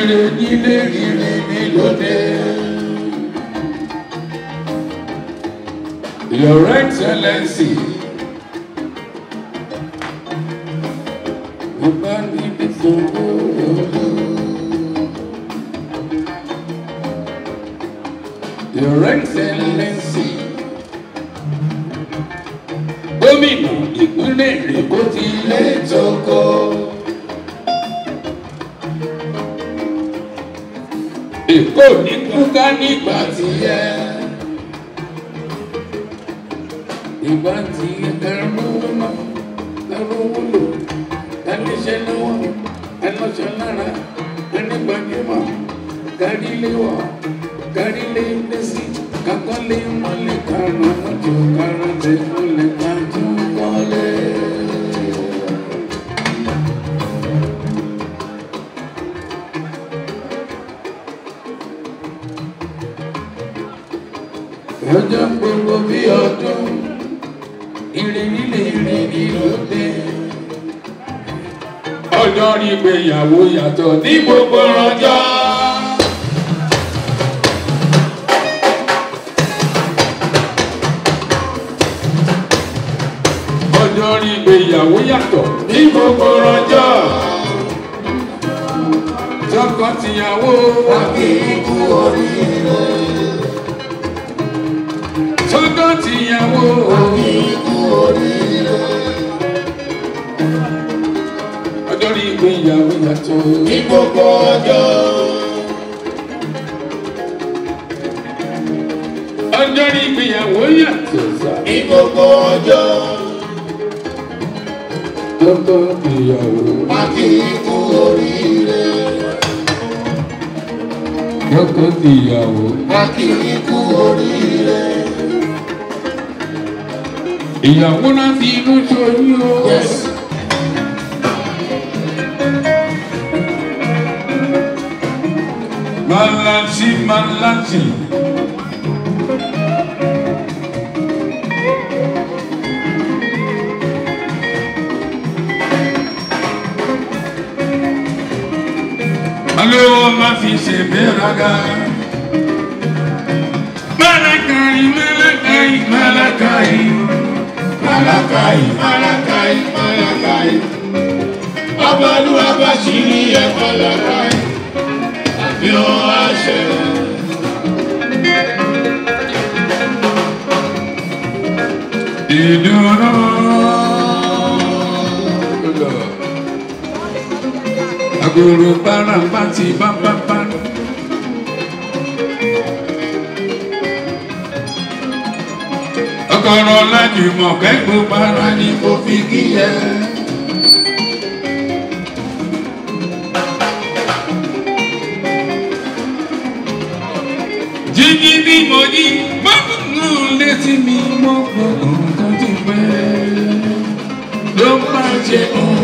ire nílé ire ní lóde. Your Excellency. Mo bá níbi tó wọ́n. Your Excellency. Gómìnà ìpínlẹ̀ Èkó ti lé tókò. Èkó ní kúká nígbà tí yẹ. Ìgbà tí ẹrú náà ẹrú wúlò ẹni ṣe lọ́wọ́ ẹni ṣe lára ẹni gbajúmọ̀ kárí lé wọ̀ kárí lé lé sí kakọ́lé mọ́lẹ̀ karùn-ún mọ́tò karùn-ún tẹ̀ mọ́lẹ̀ kájú kọ́lé. Ọjọ́ gbogbo bí ọdún ìrìn nílé ìrìn ní lóde. Ọjọ́ rí ìgbéyàwó yàtọ̀ ní gbogbo ọjọ́. Ọjọ́ rí ìgbéyàwó yàtọ̀ ní gbogbo ọjọ́. Tọkọ-tìyàwó àbí ikú oríire. Tọkọ-tìyàwó àbí ikú oríire. Ọjọ́ rí ìgbéyàwó yàtọ̀ ní gbogbo ọjọ́. Ọjọ́ rí ìgbéyàwó yàtọ̀ ní gbogbo ọjọ́. Tọkọ-tìyàwó àbí ikú oríire. Tọkọ-tìyàwó àbí ikú oríire. Ìyàwó náà fi inú ṣoyún o. Yes. Malachi, Malachi. Alówó má fi ṣe gbéraga. Malakai, Malakai, Malakai. Malakai, Malakai, Malakai. Ọbalúwa bá ṣì ní ẹ̀ Malakai yóò wá ṣe. Ìdúró. Agolo baramba ti bábábá. Ọkọ̀rọ̀ lájùmọ̀ kẹ́gbó para ni mo fi kí ẹ. jíjí bí mo jí mọ́kànlá létí mi mọ́ nǹkan ti pẹ́ ló bá ṣe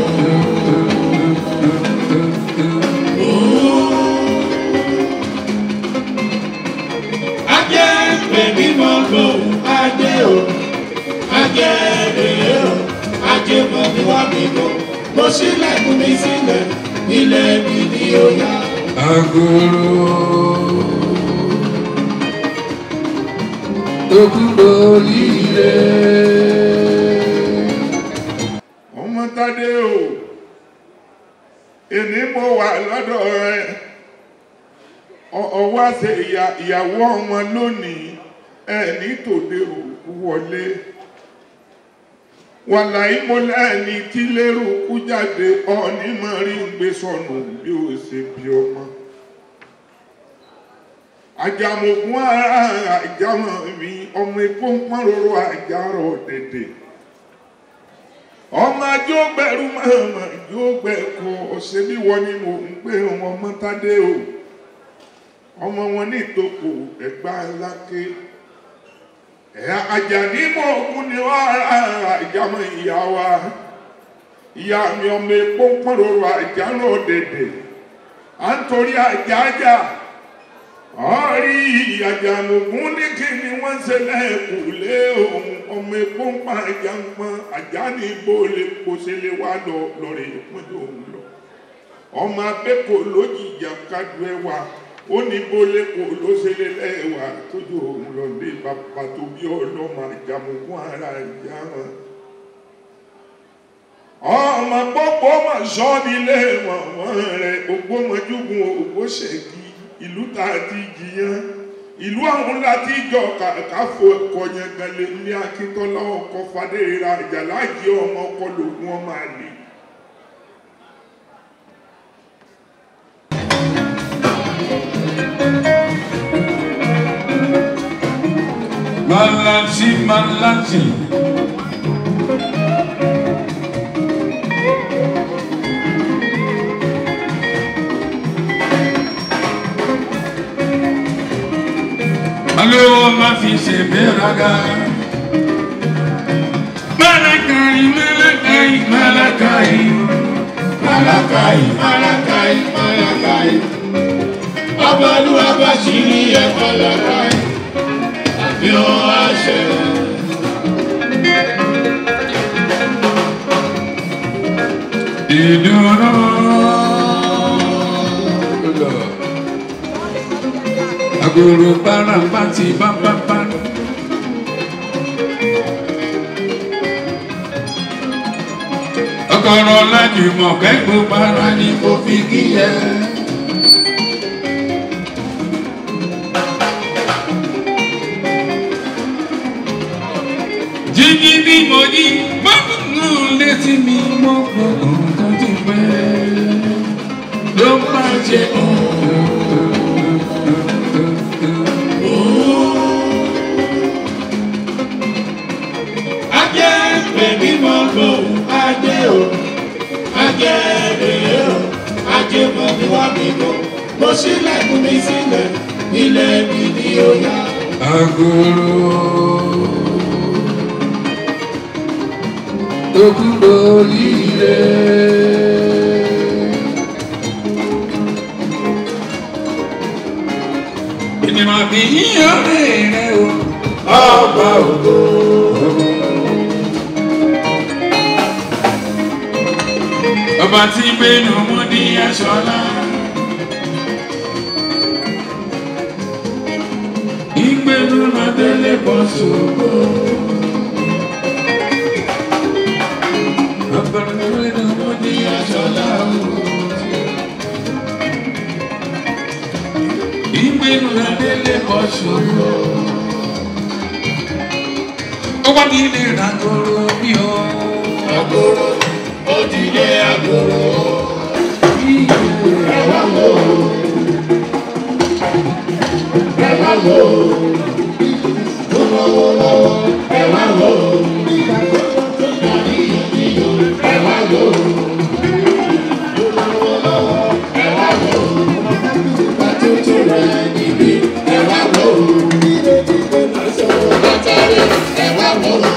ajẹ́ bèbí mọ́ gbò ajé o ajẹ́ bèbí o ajẹ́ mọ́ bí wá mi bò mo sílẹ̀kùn mi sílẹ̀ ilé mi ni ó yá. Agolo okúndòlíire. ọmọ tádé o èmi mo wà lọ́dọ̀ rẹ ọwọ́ àṣẹ ìyàwó ọmọ lónìí ẹ ní tòde òkú wọlé wàláyé mo lẹ́ni tí lérò kú jáde ọ̀ọ́ni mọ̀ rí ń gbé sọnù bí ó ṣe bí ọmọ àjàmọ̀gún ara àjàmọ̀ mi ọmọ epo ń pọ́n roro àjàrọ̀ dèdè ọmọ ajó gbẹrú mọ̀ọ́mọ̀ yóò gbẹ kọ ọ̀sẹ̀ bí wọ́n ní mò ń pè wọn mọ́tádé o ọmọ wọn ní ìtòkò ẹ̀gbá ńláké ẹ̀yà àjàní mọ̀ òkun ni wọ́n ara àjàmọ̀ ìyá wa ìyá mi ọmọ epo ń pọ́n roro àjàrọ̀ dèdè à ń torí àjàjà ọ̀rí àjàmùgún ní kí ni wọ́n ṣe lẹ́ẹ̀kùlé òun ọmọ epo ń pa àjàmọ́ àjà ní ibo lè kó ṣe lè wá lọ lọ́rẹ̀ ìpín òun lọ. ọmọ abẹ́kọ̀ lójijì kájú ẹwà ó ní bólé kò ló ṣe lé lẹ́wà tójú òun lọ lé bàbá tó bí ọlọ́mọ àjàmùkún ara ìyá wọn. ọmọ pọ́pọ́ mà sọ nílé mọ̀mọ́ rẹ̀ ògbómọjúgun ògbóṣègì ìlú tá a ti jiyàn ìlú àwọn láti jọ káfọ kọyàn galẹ ní akíntọ́lá ọkọ fadéra ìjàlájì ọmọ ọkọ lògùn ọmọ àlè. Malachi, Malachi. Olówó má fi ṣe gbéraga. Malakai, Malakai, Malakai. Malakai, Malakai, Malakai. Ọbalúwa bá ṣì ní ẹ̀ Malakai. Àfihàn àṣẹ. Ìdúró. Agolo parapati bábábá. Ọkọ̀rọ̀ lájùmọ̀ kẹ́gbó para ni mo fi kí ẹ. Jíjí bí mo jí, mọ́kànlá létí mi mọ́ gbọ́dọ̀ tó ti pẹ́. Ló bá jẹ Ajẹ́ bèbí mọ́ gbò ajé o. Ajẹ́ rèé o. Ajé mọ̀ mi wá mi bọ̀. Mo ṣílẹ̀kùn mi sílẹ̀. Ilé mi ni ó yá. agolo. Okúrò líle. Ènìyàn bí yíyan rẹ̀ o. Ọba ògo. Ọba tí gbénu mú ní aṣọ́lá. Ìgbénu máa délé bọ́ sóko. Ọba tí gbénu mú ní aṣọ́lá. Ìgbénu máa délé bọ́ sóko. Ó wá ní ilé ìràgọ́rọ̀ bí o. Agoro. Òdìlé agoro. Ẹ wá wò ó. Ẹ wá wò ó. Ó lọ́wọ́ lọ́wọ́. Ẹ wá wò ó. Ẹ wá wò ó. Ó lọ́wọ́ lọ́wọ́. Ẹ wá wò ó. Bàtútù rẹ̀ níbí. Ẹ wá wò ó. Bàtàrí. Ẹ wá wò ó.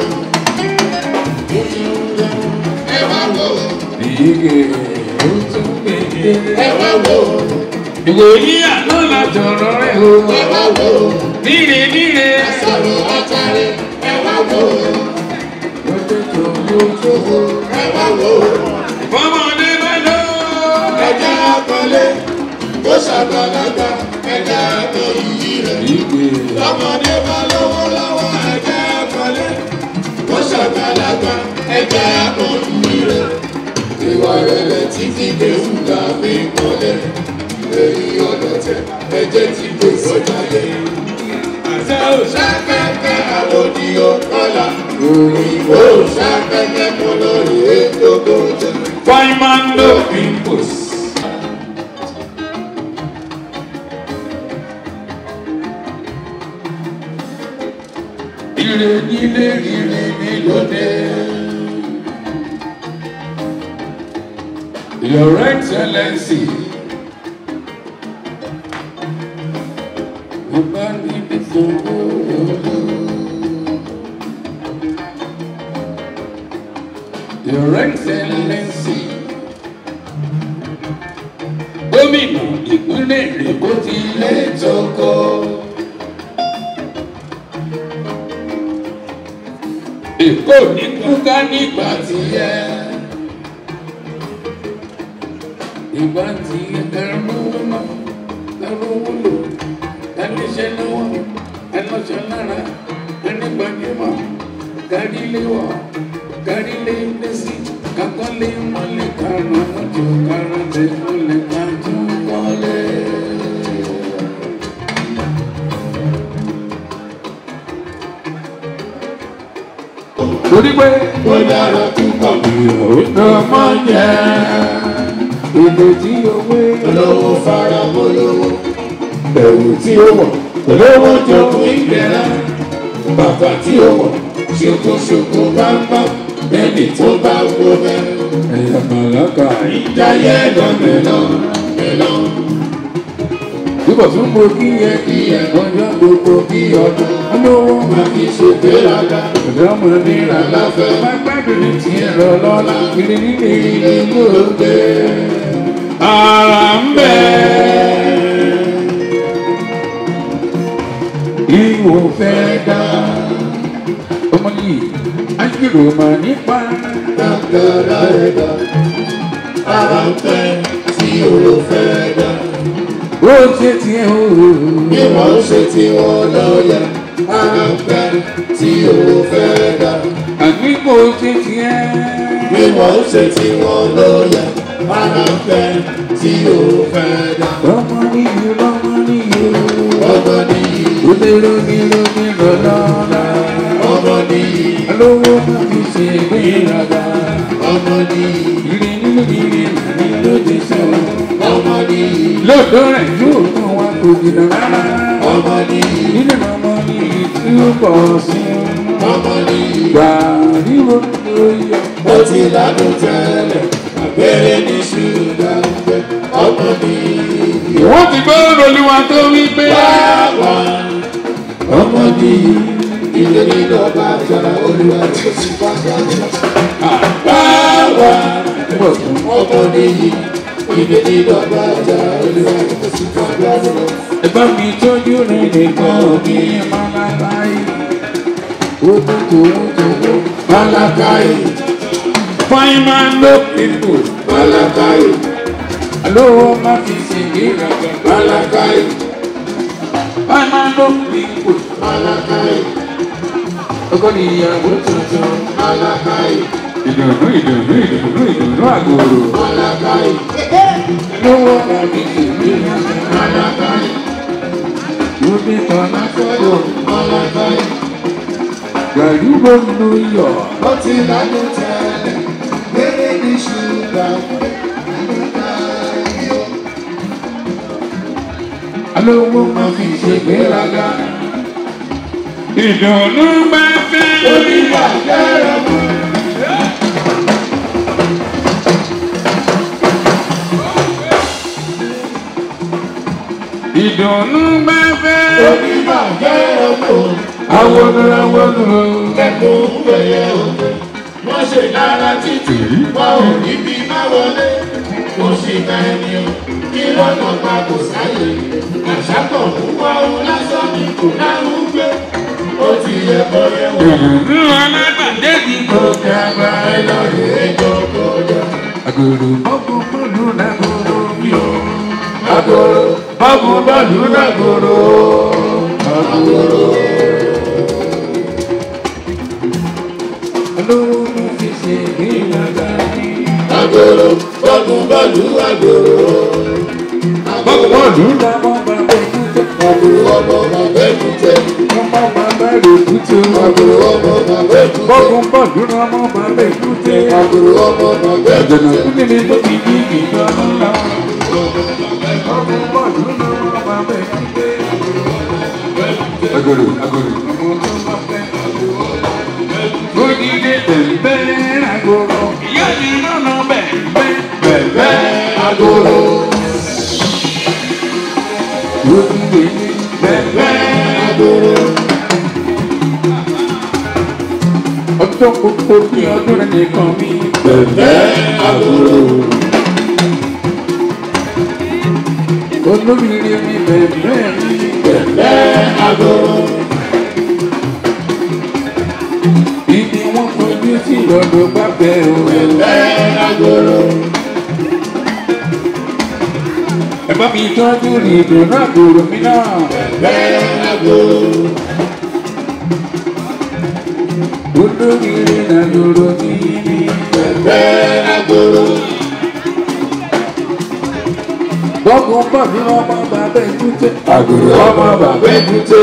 Ẹ wá wò ó. Ìyíge ó tún gbèdé. Ẹ wá wò ó. Ìwòyí àná la jọ̀rọ̀ rẹ̀ o. Ẹ wá wò ó. Níre níre. Sọ̀rọ̀ látàrí. Ẹ wá wò ó. Lọ́jọ́ tó lójú. Ẹ wá wò ó. Fọmọdé bá lọ. Ẹja akọlé. Ó ṣàgbàlagbà. Ẹja akọ iyì rẹ̀. Ìgbè Lọ́mọdé bá lówó lọ́wọ́. Ẹja akọlé. Ó ṣàgbàlagbà. Ẹja akọ iyì rẹ̀. Ìwà rẹ̀lẹ̀ títí dé fúlà mi kọ́lẹ̀. Èyí ọ̀dọ̀ tẹ. Ẹ̀jẹ̀ ti dé sọ́jà yẹ. Àṣẹ òṣàpẹ̀pẹ̀ àlòdì ọ̀kọ́là. Òyìnbó òṣàpẹ̀pẹ̀ kọ́ lórí ètò gbòòjẹ́. Fáìmándò Pimpos. Ire nílé ire nílòdè. Your Excellency. Bàbá níbi sọ̀rọ̀. Your Excellency. Gómìnà ìpínlẹ̀ Èkó ti lé tókó. Èkó ní kúká nígbà tí yẹ. ìgbà tí ẹrú wúlò ẹrú wúlò ẹni ṣe lọ́wọ́ ẹni ṣe lára ẹni gbajúmọ̀ kárí lé wọ̀ kárí lé lé sí kakọ́ lé mọ́lẹ̀ karùn-ún mọ́tò karùn-ún lé mọ́lẹ̀ kájú kọ́lé. torí pé ó dára púpọ̀ ìyàwó máa ń jẹ èdè tí owó olówó fara bolówó ẹ̀wù tí ó wọ̀ olówó jogún ìgbéra bàtà tí ó wọ̀ ṣokoṣoko bámbá ẹni tó bá wọ bẹ́ẹ̀. ẹ̀yà màláka ìjáyé lọ́mẹ́lọ́ mẹ́lọ́ túbọ̀ tún mo kí yẹ kí ẹ ọjọ́ gbogbo kí ọdún olówó máa fi ṣègbéraga ọ̀dọ́mọ nira láfẹ́ máa gbádùn ní tiẹ̀ lọ lọ́la kiri nílé ilé ló gbé ara ń bẹ. Ìwò fẹ́ dá ọmọ yìí, ájúrò mà nípa. dáadáa ẹ̀dá ara ń fẹ́ tí ó fẹ́ dá Ó ṣe tiẹ̀ o. bí wọ́n ṣe tí wọ́n lọ́yà ara ń fẹ́ tí ó fẹ́ dá Àní kò ṣe tiẹ̀. bí wọ́n ṣe tí wọ́n lọ́yà ara ń fẹ́ tí ó fẹ́ dá Ọmọ nìyí lọ́mọ nìyí. ọmọ nìyí Òde lómi lómi lọ́lọ́lá. ọmọ nìyí Alówó má fi ṣe ìgbéraga. ọmọ nìyí Ìrì nínú ìrì nàní ló ti sọ̀rọ̀. ọmọ nìyí lọ́dọ̀ rẹ̀ yóò kàn wá kò jìnnà rárá. ọmọ nìyí nínú ọmọ ní ìtúbọ̀ sí ọmọ nìyí. gbà ríro lórí ó ti ládùn tẹ́lẹ̀ abẹ́rẹ́ ní ṣúgà ń bẹ ọmọ mi. wọ́n ti gbọ́ olúwa tó wí pé. Báwa ọmọ mi ilé nínú ọba àjàrà olúwa tó ti bá gbàgbọ́. Báwa ọmọ mi ilé nínú ọba àjàrà olúwa tó ti bá gbàgbọ́. ẹ bá mi tọ́jú rẹ̀ nìkan mi máa láyé. ó tó tó tó tó. Malakai fine man no people. Malakai alówó má fi ṣègbéraga. Malakai fine man no people. Malakai ọkọ níyàwó tuntun. Malakai ìdùnnú ìdùnnú ìdùnnú ìdùnnú àgòrò. Malakai lówó má fi ṣègbéraga. Malakai Lóbi tọ́lá fọ́dọ̀. Malakai. Gàdúgbò ló yọ̀. ó ti lánàá tẹ́lẹ̀ lérè ní ṣúgà Alówó máa fi ṣègbéraga. Ìdùnnú bá fẹ́. onígbà fẹ́ràn mọ́. Ìdùnnú bá fẹ́. onígbà fẹ́ràn mọ́. Awọ́dọ̀ awọ́dọ̀. kẹ́kọ̀ọ́ ń bẹ̀yẹ̀ òde wọ́n ṣe lára títì wọn ò níbi má wọlé kò sì ká ẹni o kí lọ́nà pa kò sáyè àṣàkọ̀ ń wá ohun lásán ní kò láwọn gbé ó ti yẹ kó yẹ wọ́n. Ìdùnnú alábàdé ti gòkè àgbà. ẹ lọ rí ẹjọ́ kọjá. Àgòrò bọ́kú bọ́ọ̀lù lágòrò mi ò. Agolo, Bọ́kú bọ́ọ̀lù lágòrò. agolo, Alówó máa fi ṣègbéraga. agolo, bọ́ọ̀lù bọ́ọ̀lù agolo. Bọ́kú bọ́ọ̀lù lábọ́ bàbá èkúté. Agolo ọmọ bàbá èkúté. Ọmọ bàbá rẹ̀ èkúté. Agolo ọmọ bàbá èkúté. Bọ́kú bọ́ọ̀lù ọmọ bàbá èkúté. Agolo ọmọ bàbá Àjọ̀nà èkúté. kúndé ní tó ti di ìjọ ńlá. Ọmọ bọ́ọ̀lù ọmọ bàbá èkúté. Agolo, agolo. Odile bẹ̀m̀bẹ̀ agolo. Ìyá mi lọ́nà bẹ̀m̀bẹ̀ bẹ̀m̀bẹ̀ Agolo, Odile bẹ̀m̀bẹ̀ agolo, ọjọ́ gbogbo ní ọdún rẹ̀ nìkan mi. bẹ̀bẹ̀ agolo. Olóríire mi bẹ̀m̀bẹ̀ mi. Bẹ̀bẹ̀ agolo, Ibi wọn fojú sí lọ́dọ̀ bá bẹ̀ o. bẹ̀bẹ̀ agolo, tọ́jú ìdùnnú àbúrò mi náà. bẹ́ẹ̀ àgbo. olóríire nàlóró mi ní. bẹ́ẹ̀ àgbo. bọ́gùn bàbí ọmọ bàbá èkúté. àgùrò ọmọ bàbá èkúté.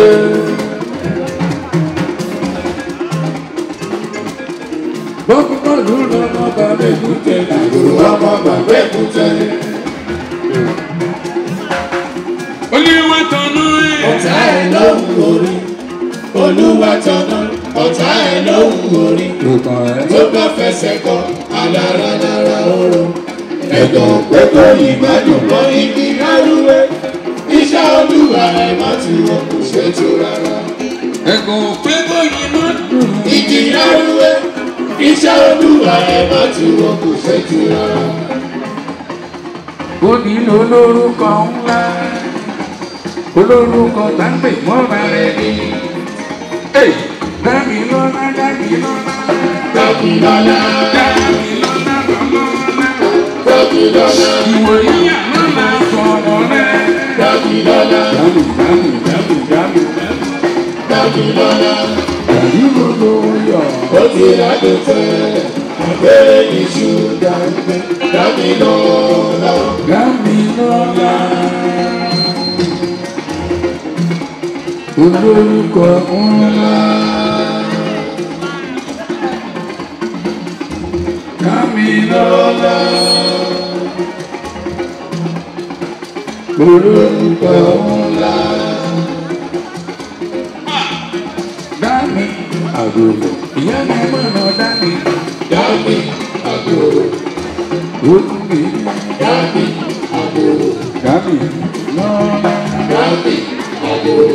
bọ́gùn bàbí ọmọ bàbá èkúté. àgùrò ọmọ bàbá èkúté. olúwa tọ̀nù ẹ̀. ọ̀tá ẹ̀ lóhùn orí. olúwa tọ̀nà ọ̀tá ẹ̀ lóhùn orí. lùkàn ẹ̀. tó bá fẹsẹ̀ kọ alára lára ọ̀rọ̀. ẹ̀gàn pẹ́kọ̀ ìgbádùn mọ́ igi lárúwé. iṣẹ́ olúwa ẹ̀ má ti wọ́n kò ṣètò rárá. ẹ̀gùn pé bóyá má dùn. igi lárúwé. iṣẹ́ olúwa ẹ̀ má ti wọ́n kò ṣètò rárá. ó nílò olórúkọ ńlá olórúkọ táǹpẹ̀ mọ́ra rẹ̀ ni. dábì lọ́lá dábì lọ́lá dákìlọ́lá dábì lọ́lá lọ́lá. dákìlọ́lá ìwò yíyà lọ́lá sọ̀rọ̀ rẹ̀. dákìlọ́lá dábì dábì dábì dábì dákìlọ́lá. dábì gbogbo yọ. ó ti rádò tẹ́lẹ̀ abẹ́rẹ́ iṣu dàgbẹ́ dákìlọ́lá. dábì lọ́lá. olórúkọ ńlá. Kamilọ́lá. Olórúkọ ńlá. Dání àgòrò. Ìyá mi mọ̀nà dání. dábì àgbòrò Olùgbé. dábì àgbòrò Dání lọ́lá. dábì àgbòrò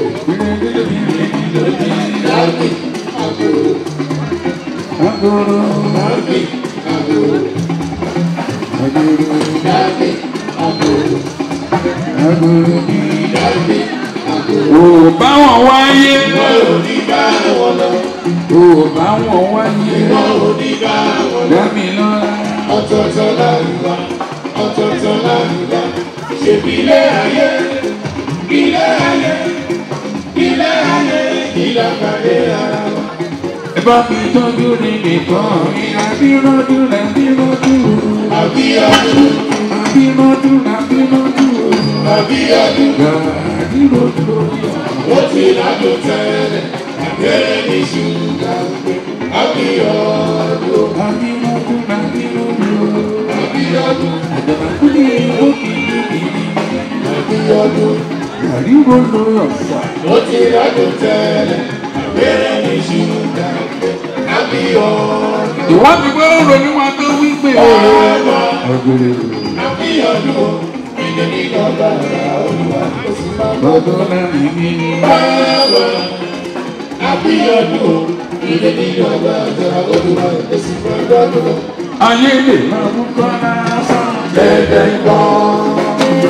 dábì àgbòrò Àgòrò. dábì àgbòrò Àgòrò. dábì àgbòrò Àgòrò. dábì àgbòrò. Ò bá wọn wáyé. wọn ò ní bá wọn lọ Ò bá wọn wáyé. wọn ò ní bá wọn lọ. Dání lọ́lá. ọ̀tọ̀ọ̀tọ̀ láàrúwá ọ̀tọ̀ọ̀tọ̀ láàrúwá ṣèbí ilé ayé ilé ayé ilé ayé ìlàkàdé ara wa. Ẹ bá mi tọ́jú ní nìkan. Àbírọ́dún làbírọ́dún. àbíyọdún Àbírọ́dún làbírọ́dún. àbíyọdún Àbírọ́dún. ó ti ládò tẹ́lẹ̀ àbẹ́rẹ́ ní ṣúgà pé àbíyọdún Àbírọ́dún làbírọ́dún. àbíyọdún Àjọba kúlé òkè lókè. àbíyọdún Àbírọ́dún ọ̀sà. ó ti ládò tẹ́lẹ̀ àbẹ́rẹ́ ní ṣúgà pé àbíyọdún. Ìwádìí pé ó ronú wa tó wí pé. Ọ̀rọ̀ Ọ̀gbẹ̀rẹ̀. àbíyọdún ìdè nígbàgbà olúwa ó sì máa bọ́. Lọ́dún láàrin mi. Bàbá àbíyọdún ìdè nígbàgbà olúwa ó sì máa bọ́. Ayé lè máa mú kọ́ lásán. Dẹ́dẹ́ gbọ́.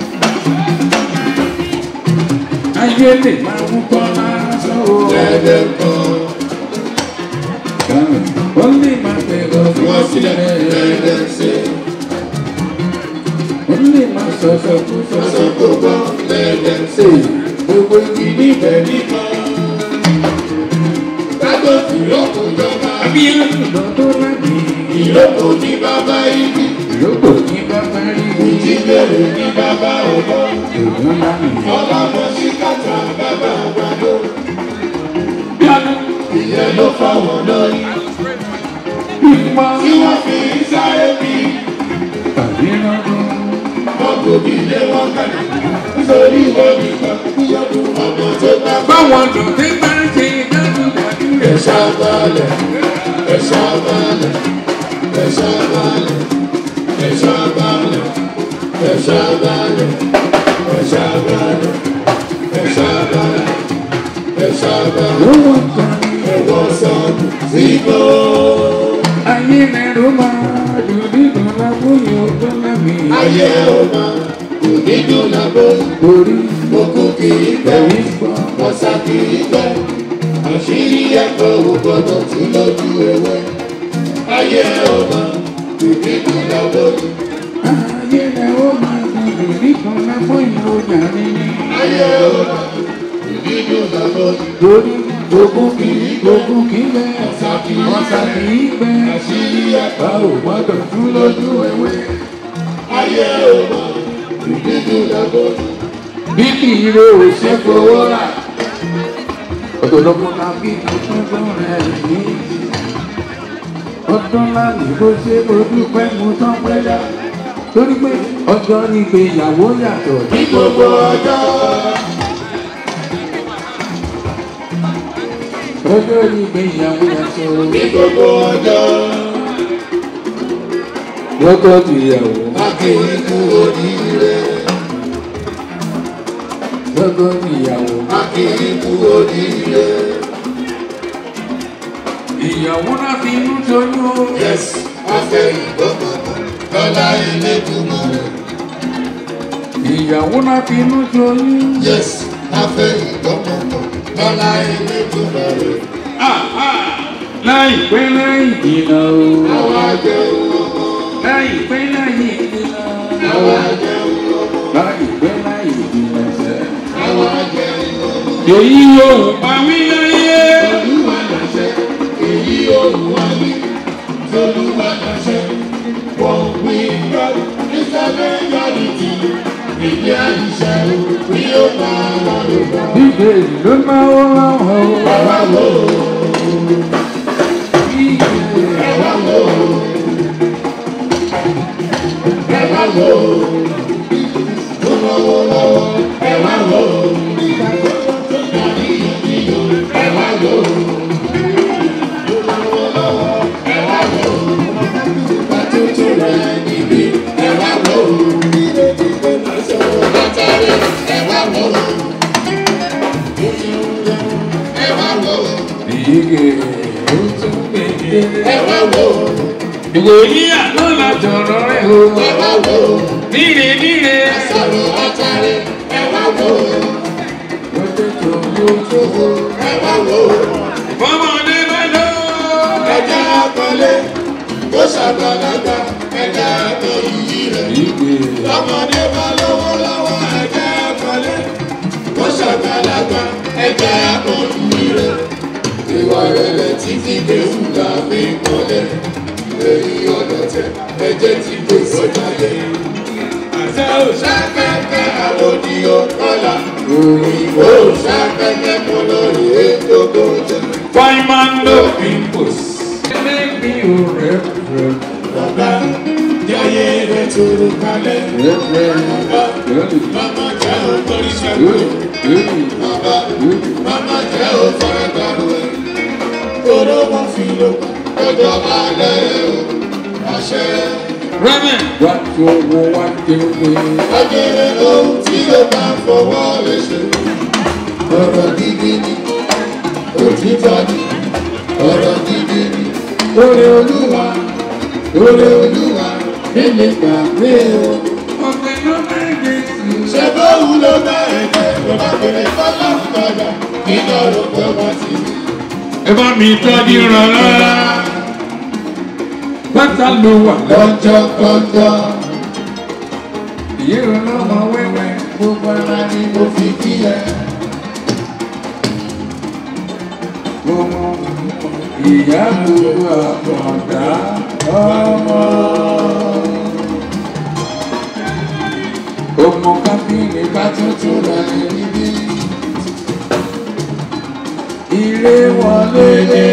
Ayé lè máa mú kọ́ lásán. o. Dẹ́dẹ́ gbọ́. Ó lè máa bẹ̀rẹ̀ Wọ́n wọ́n sílẹ̀ sílẹ̀. dẹ́dẹ́ ṣe. Ó lè máa sọ̀sọ̀ kú Sọ sọ̀sọ̀. kò gbọ́ dẹ́dẹ́ ṣe. Gbogbo igi níbẹ̀ níbọ̀. Kágọ́tì yóò jọba. Abíyánu lọ́dún láti. Ìlókò ní bàbá igi. Ìlókò ní bàbá rí. Ìjíbèrè ní bàbá ọ̀bọ. Ògùn láti. Ọlọ́mọ sí kàtà bàbá àgbàdo. Bíọ́dún. Ìyẹn ló fáwọn lórí. Bímọ. Tí wọ́n fi ń sáré bí. Àbíyánu. Wọ́n kò bí ilé wọn kalẹ̀. Nítorí wọn nìkan. Yọdún ọmọ tó bá bá. Báwọn lòdì bá ń ṣe dájúdájú rẹ̀. Ẹ̀ṣá balẹ̀. Ẹ̀ṣá balẹ̀. Ẹ̀ṣá balẹ̀. Ẹ̀ṣá balẹ̀. Ẹ̀ṣá balẹ̀. Ẹ̀ṣá balẹ̀. Ẹ̀ṣá balẹ̀. Ẹ̀ṣá balẹ̀. Ló wọ́n kan ní. Ẹ̀wọ̀n sọ̀dù síbò. Ayé lẹ́rù máa dùn nínú lábúyọ̀ tó lámì. Ayé ò máa kò ní dùn lábọ́. Orí Òkú kì í gbẹ́. ẹ̀rí gbọ́. Ọ̀sà kì í gbẹ́. Àṣírí ẹ̀kọ́ ò gbọ́dọ̀ tú lójú ewé. Ayé ò máa kò ní dùn lábọ́. Ayé lẹ́rù máa dùn ìdí kan lápò ìròyìn àríní. ayé ọba ìdíjú làbọ̀dì Torí gbogbo kì í gbogbo kì í bẹ́. Ọ̀sà kì í bẹ́. àṣírí ẹ̀ka A ò gbọ́dọ̀ tún lójú ewé. ayé ọba ìdíjú làbọ̀dì Bí kì í ro òṣè fowó rà. Ọ̀dọ̀lọ́pọ̀ la bí ọdún rẹ̀ ní. Ọdún láàyè bó ṣe ojú pẹ́ mu tán pẹ́ dá. Torí pé ọjọ́ ìgbéyàwó yàtọ̀ ní gbogbo ọjọ́. Ọjọ́ ìgbéyàwó yàtọ̀ ní gbogbo ọjọ́ lọ́kọ̀ tìyàwó. akéwì kú oríire Lọ́kọ̀ tìyàwó. akéwì kú oríire Ìyàwó náà fi inú tóyún o. yes afẹ́ ìgbọ́gbọ́gbọ́ lọ́lá ẹlẹ́dùnmọ́ rẹ̀ Ìyàwó náà fi inú tóyún. yes afẹ́ ìgbọ́gbọ́gbọ́ lọ́lá ẹlẹ́dùnmọ́ rẹ̀ Láìpẹ́ láì jìnnà o. àwọn ajẹun ọmọ Láìpẹ́ láì jìnnà. àwọn ajẹun ọmọ Láìpẹ́ láì jìnnà sẹ́. àwọn ajẹun ọmọ Èyí yóò pa mí láyé. olúwa lọ́sẹ̀ èyí olúwa ní tolúwa lọ́sẹ̀ wọ́n wí gbọ́ ìsọ̀lẹ̀ yọ̀lìtì ìdí àìṣe bí ó bá wọn lò bọ́. Bíbélì ló máa ń rán ọ. Ẹ̀wá wò ó, Bíbélì. ẹ̀wá wò ó, ẹ̀wá wò ó, ó lọ́wọ́ lọ́wọ́, ẹ̀wá wò ó, dàbí ìyọ̀, ẹ̀wá wò ó, ó lọ́wọ́ lọ́wọ́, ẹ̀wá wò ó, bàtútù rẹ̀ níbí, ẹ̀wá wò ó, látàrí ẹ̀wá wò ó, ẹ̀wá wò ó, Ìyíge ó tún gbèdé. ẹ̀wá wò ó, Ìwòyí àná la jọ̀rọ̀ rẹ̀ o. ẹ̀wá wò ó. Níre níre. sọ̀rọ̀ látàrí ẹ wá wò ó Lọ́jọ́ tó lójú o. ẹ wá wò ó Fọmọdé bá lọ. ẹja akọlé ó ṣàgbàlagbà ẹja akọ iyì rẹ̀ Ìgbè. lọ́mọdé bá lọ́wọ́ lọ́wọ́ ẹja akọlé ó ṣàgbàlagbà ẹja akọ iyì rẹ̀ ìwà rẹ̀ tí fi kéwù la fi kọ́lé èyí ọ̀dọ̀ tẹ ẹjẹ́ ti gbé sọ́jà lé àṣà òṣàkẹ́kẹ́ àlòdì ọ̀kọ́là òyìnbó òṣàkẹ́kẹ́ kọ́ lórí ètò tó jẹ́. Fine man no pimples. Ẹlẹ́bi ò rẹ̀ rẹ̀. Bàbá jẹ́yẹ rẹ̀ tóró kalẹ̀. Rẹ̀ rẹ̀. Bàbá Lọ́dún. màmá jẹ́ òtórí ṣẹ́gun. Lórí. Bàbá Lórí. màmá jẹ́ òfọ̀rẹ́ dàrú ẹ̀. Toró wọn fi lò ọjọ́ alẹ́ o. Àṣẹ Rẹ́mẹ̀. Wá tó wo wá tó gbé. ajẹ́rẹ́ ohun tí ó bá fọwọ́ lè ṣe. Ọ̀rọ̀ gidi ni òtítọ́ ni ọ̀rọ̀ gidi ni. Oore olúwa. Oore Olúwa nílé gbàgbé o. Ọ̀gbẹ́ ló máa ń gbé sí. ṣe bóun ló bá ẹ̀jẹ̀ ló bá bèrè fọlá padà nígbà rò pé wọ́n ti rí. Ẹ bá mi tọ́jú ràn lára. Pátá ló wà lọ́jọ́ kọjọ́ Ìyé ọlọ́mọ wẹ́wẹ́ gbogbo ara ni mo fi kí ẹ. ọmọ ìyá gbogbo àkàndá ọmọ. Ọmọ kábíyèsí bá tuntun rẹ̀ níbí. Ire wọlé dé.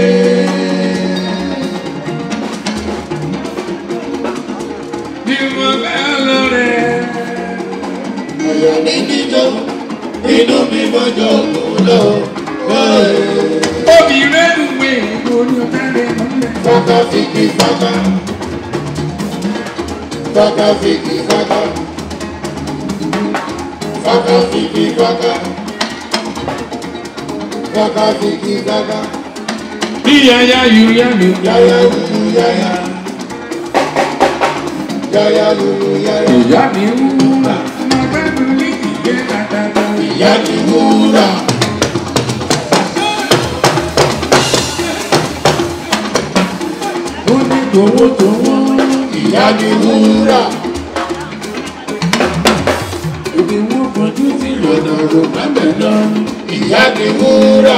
Bí mo bá lọ rẹ̀. Àyà mi níjọ́ inú mi mọ́jọ́ kò lọ. Obìnrin ń wé ìbò ní ọ̀tẹ́rẹ̀ mọ́lẹ̀. Fáká fìkì fáká. Fáká fìkì fáká. Fáká fìkì fáká. Fáká fìkì fáká. Bí yaya yù yá mi. Yáyá lulu yáyá. Yáyá lulu yáyá. Ìyá mi ń wúrà. Mo gbẹ́dùn ní ìgbé dáadáa. Ìyá ni wúrà. Ó ní tòwó tòwó. Ìyá ni wúrà. òkè wọ́n fojú sí lọ́nà rò mẹ́bẹ̀ lọ. ìyá ni wúrà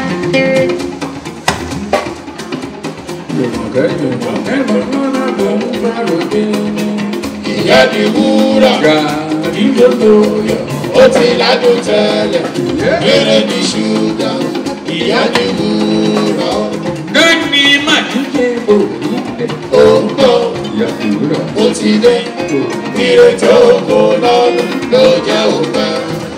Jùmọ̀kẹ́ jùmọ̀kẹ́ mọ̀mọ́ra ló ń bá ròde ní. ìyá ni wúrà Gàrí lóko yọ. ó ti ládùn tẹ́lẹ̀ eré ní ṣúgà ìyá ni wúrà Gẹ́ni màdíje òní dé. ó ń bọ̀ Ìyá ìwúrà ó ti dé ìrètí ògo lọ́dún ló jẹ́ òpẹ́.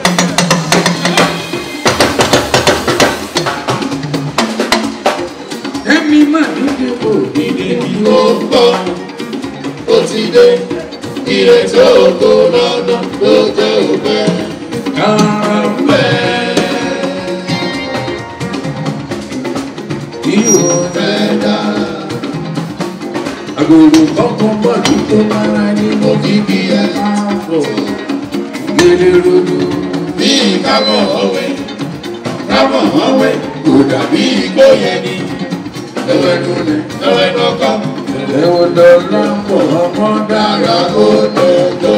Gẹ́ni màdíje òní dé. ó ń bọ̀ ó ti dé ìrètí ògo lọ́dún ló jẹ́ òpẹ́. Kàràmbẹ́. Ìwọ fẹ́ dá. Àgòrò kọ́kọ́ bọ̀ ní tó máa ní mo fi bí ẹ máa fọ̀. Gbélé rodo. bí kábọ̀ ọ̀wẹ́ kábọ̀ ọ̀wẹ́ kò dàbí igbó yẹn ni Ẹ̀wẹ̀ nulẹ̀. lọ́wọ́ ẹ̀nà kan Ẹ̀wọ̀n dọ̀là pọ̀ ọmọ dára. dára ó dọ̀dọ̀.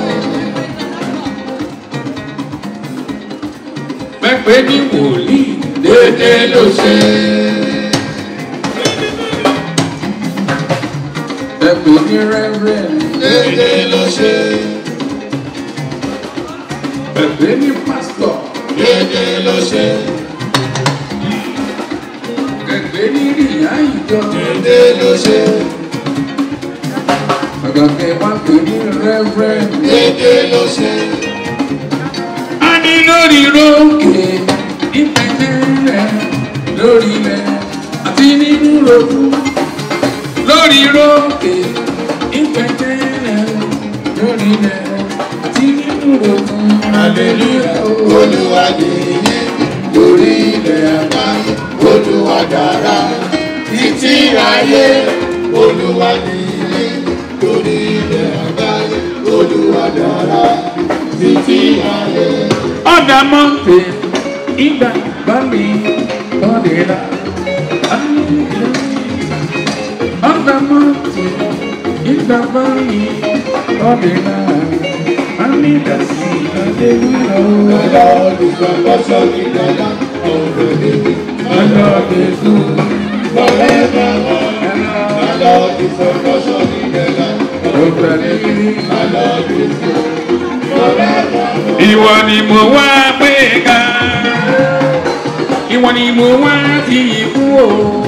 Pẹ́pẹ́ ní wòlíì. dédé ló ṣe Pẹ́pẹ́ ní rẹ́rẹ́rì. dédé ló ṣe Pẹ́pẹ́ ní pásítọ̀. dédé ló ṣe Pẹ́pẹ́ ní ìyá ìjọ. dédé ló ṣe Àgàkẹ́ wá pè ní rẹ́rẹ́rì. dédé ló ṣe a ní lórí rókè ìpínlẹ̀ rẹ̀ lórí rẹ̀ àti nínú rògbò lórí rókè ìpínlẹ̀ rẹ̀ lórí rẹ̀ àti nínú rògbò. hallelujah olúwa nìyí lórí ilẹ̀ àgbáyé olúwa dára títí ayé olúwa nìyí lórí ilẹ̀ àgbáyé olúwa dára títí ayé. ọ̀dà mọ́tò ìgbà bá mi kọ́dìrà. ọ̀dà mọ́tò ìgbà bá mi kọ́dìrà. a ní ìdásí adéwìrọ̀. The Lord is my portion in the land of the living. My Lord is good. Forevermore, the Lord is my portion in the land of Ó pẹ̀lú the Lord is good. Forevermore, Ìwọ ni mo wá gbé ga. Ìwọ ni mo wá fi ìkú o.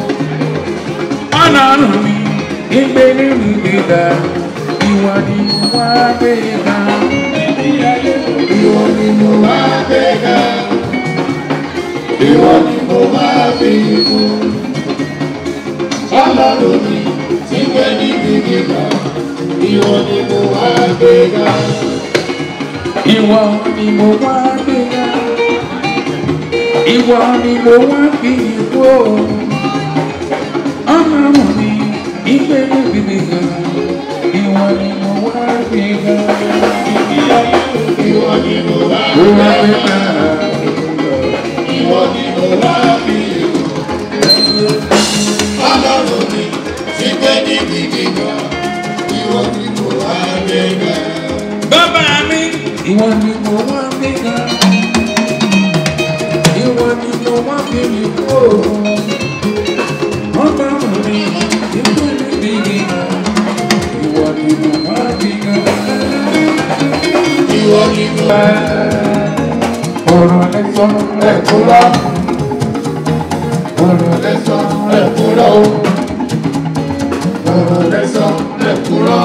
Ọlọ́run mi, ìgbé nínú gbéga. Ìwọ ni mo wá gbé ga. ìwọ ni mo wá gbéga. Ìwọ ni mo wá fi fún. Ọlọ́run mi ti gbé níbi gíga. Ìwọ ni mo wá gbéga. Ìwọ ni mo wá gbé ga. Ìwọ ni mo wá fi ìkú o. Ọlọ́run mi, ìgbé nínú gbéga. Ìwọ ni mo wá gbé ga. Ìwọ ni mo wá Mo wá gbé gbéga. ga. Ìwọ ni mo wá fi fún. Ọlọ́run mi ti gbé níbi gíga. Ìwọ ni mo wá gbéga. Bàbá mi, ìwọ ni mo wá gbé ga. Ìwọ ni mo wá gbé mi kó. Ọlọ́run mi, ìwọ ni mi gíga. Ìwọ ni mo wá gbé ga. Ìwọ ni mo wá Ọ̀rọ̀ lẹ́sọ̀ ẹ̀kúrọ̀. Ọ̀rọ̀ lẹ́sọ̀ ẹ̀kúrọ̀ o. Ọ̀rọ̀ lẹ́sọ̀ ẹ̀kúrọ̀.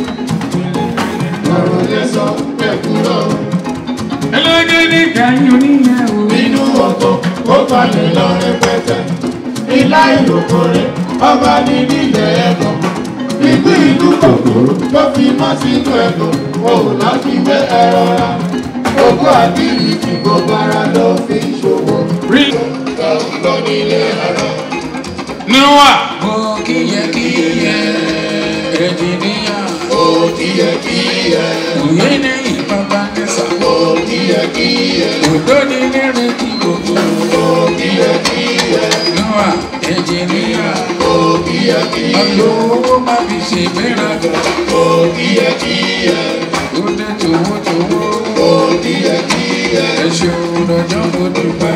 Ọ̀rọ̀ lẹ́sọ̀ ẹ̀kúrọ̀ o. ẹlẹ́gẹ̀dẹ̀ kàyọ̀ níyàwó. Nínú ọ̀tọ̀ ó balẹ̀ lọ rẹpẹtẹ. Ilá ìlòkò rẹ̀ ọba ní nílẹ̀ ẹ̀kọ́. Ìgbín ìlú kòkòrò ló fi mọ́ sínú ẹ̀kọ́. Òun láti gbé ẹ̀rọ ra. Ogún àbírí tí gbogbo ara ló fi ṣòwò. Rí Lọ nílé àárọ̀. níwà. Mo kíyẹ kíyẹ ẹ̀jìníyà. Ó kíyẹkíyẹ. Òye ní ìbábá nẹ́sà. Ó kíyẹkíyẹ. Òdó ni lẹ́rìn tí gbogbo. Ó kíyẹkíyẹ. Níwà ẹ̀jìníyà. Ó kíyẹkíyẹ. Olówó má fi ṣe gbéraga. Ó kíyẹkíyẹ. Ó dé tòwó tòwó. Ó ẹ ṣeun lọ́jọ́ mo dúpẹ́.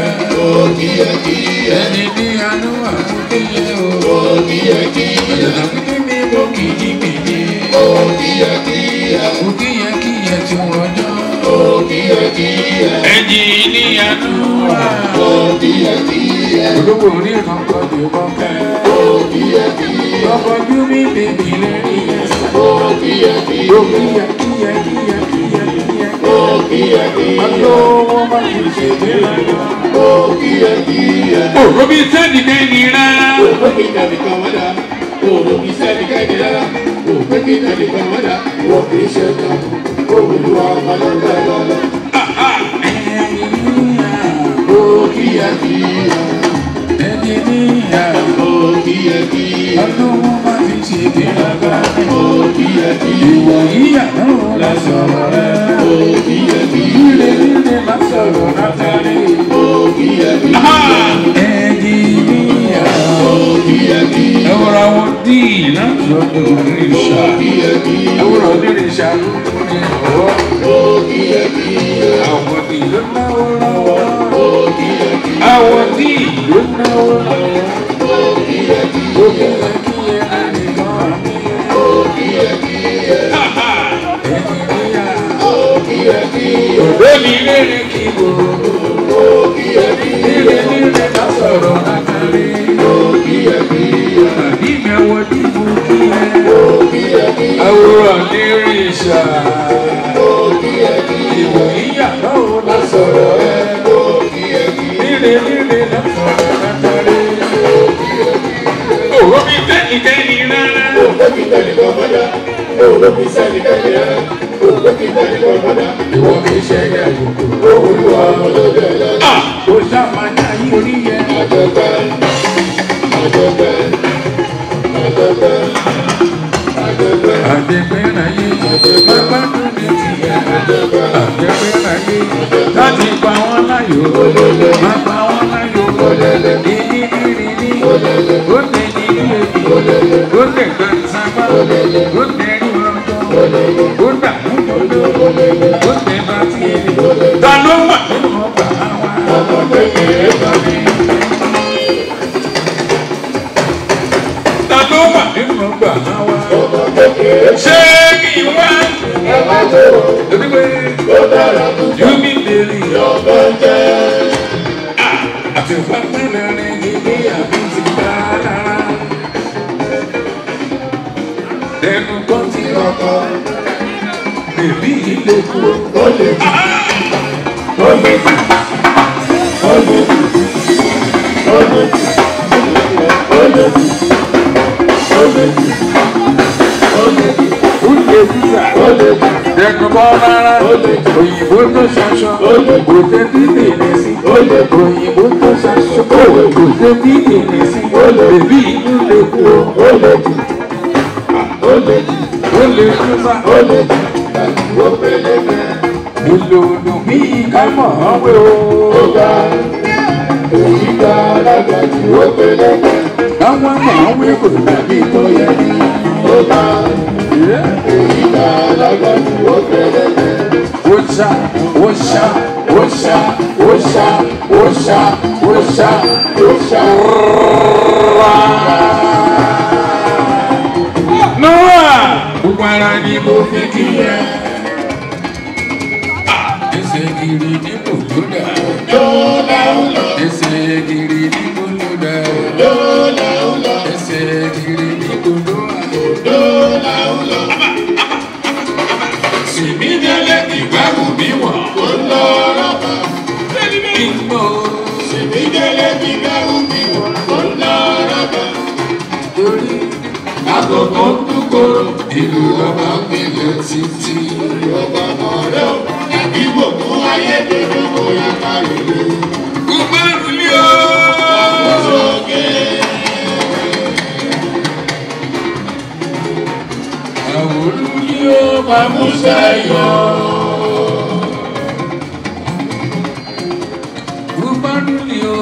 ẹni ní àánú àkúkíyẹ o. ọ̀yọ̀dà kúkí mi mo kìdìkìdì. òkìyẹ kíyẹ tí ó rọjọ́. ẹni ní àánú à. olówó orí kan kọ́ di kọ́kẹ́. ọkọ̀ ojú mi bèbí lẹ́rìí ẹ̀sán. òkìyẹ kíyẹ kíyẹ kíyẹ kíyẹ. olówó má fi ṣe dé lọ́jọ́. òrò bíi sẹ́ẹ̀dì kẹ́ni rárá. ẹni ní ìyàwó olówó má fi ṣe dé lọ́jọ́. ìwọ yíyàwó la sọ̀rọ̀ rẹ̀. líle líle la sọ̀rọ̀ látàrí. ẹni ní ìyàwó. ẹwúrọ̀ àwọn díì láti ọdún onírìṣà. ẹwúrọ̀ onírìṣà ló kún ní ọ̀rọ̀. àwọn díì ló náwó lọ́wọ́. àwọn díì ló náwó lọ́wọ́. òkè kíyẹ ẹnìkan mi. ẹni níyàwó. òde mi rere kí gbogbo. líle líle la sọ̀rọ̀ látàrí. àbí mi àwọn dìbò kí ẹ. àwòrán onírìṣà. ìwò yíyàwó la sọ̀rọ̀ ẹ. líle líle la sọ̀rọ̀ látàrí. òwò mi tẹ́ni tẹ́ni rárá. ìwọ mi ṣe yẹ kókó. ó ṣàmàjà yí orí yẹ. àdẹ̀gbẹ́ráyé bàbá tó ní tìyẹ. àdẹ̀gbẹ́ráyé láti pa wọ́n láyò. má pa wọ́n láyò. ìní ìrì ní. ó lè ní ilé bí. ó lè gbà sábà. ó lè rí ọjọ́. ó dààmú jòló. ó tẹ̀ bá tiẹ̀. ta ló wà nínú ọgbà wa. ọmọ kékeré bá mi. ta ló wà nínú ọgbà wa. ṣé kí n wá. Ebi pé Júmi bèrè àti fáfẹ́lẹ́ rẹ̀ nílé àbí ti bá lára. Ẹnu kan ti rọkọ, bèbí ilé kú. Oúnjẹ sísà, ẹnu bọ́ rárá, òyìnbó tó ṣaṣọ, kò tẹ́ bí bèrè sí. Òyìnbó tó ṣaṣọ, kò tẹ́ bí bèrè sí. Bèbí inú lè kú o, ó lè sísà. Èlò òdùn bí ká mọ̀ ọ́n wé o. Káwọn mọ̀ ọ́n wé kò dàbí tó yẹ ní. Wọ́ṣà, wọ́ṣà, wọ́ṣà, wọ́ṣà, wọ́ṣà, wọ́ṣà, wọ́ṣà. Noah! Gbogbo ara ni mo fi kí ẹ. Ẹsẹ̀ gírí ní bòlódà. Ẹsẹ̀ gírí ní bòlódà. Ẹsẹ̀ gírí ní bòlódà. Sìmí délé ìgbàgbọ́ mi wọ̀. Ìgbò. Torí àgọ̀gọ̀ ń dúkòrò. Ìlú lọ́ba ń gbélé títí. Gbogbo àrùlé o. Àwòrán ni ó máa mú sẹ́yọ̀. Gbogbo àrùlé o.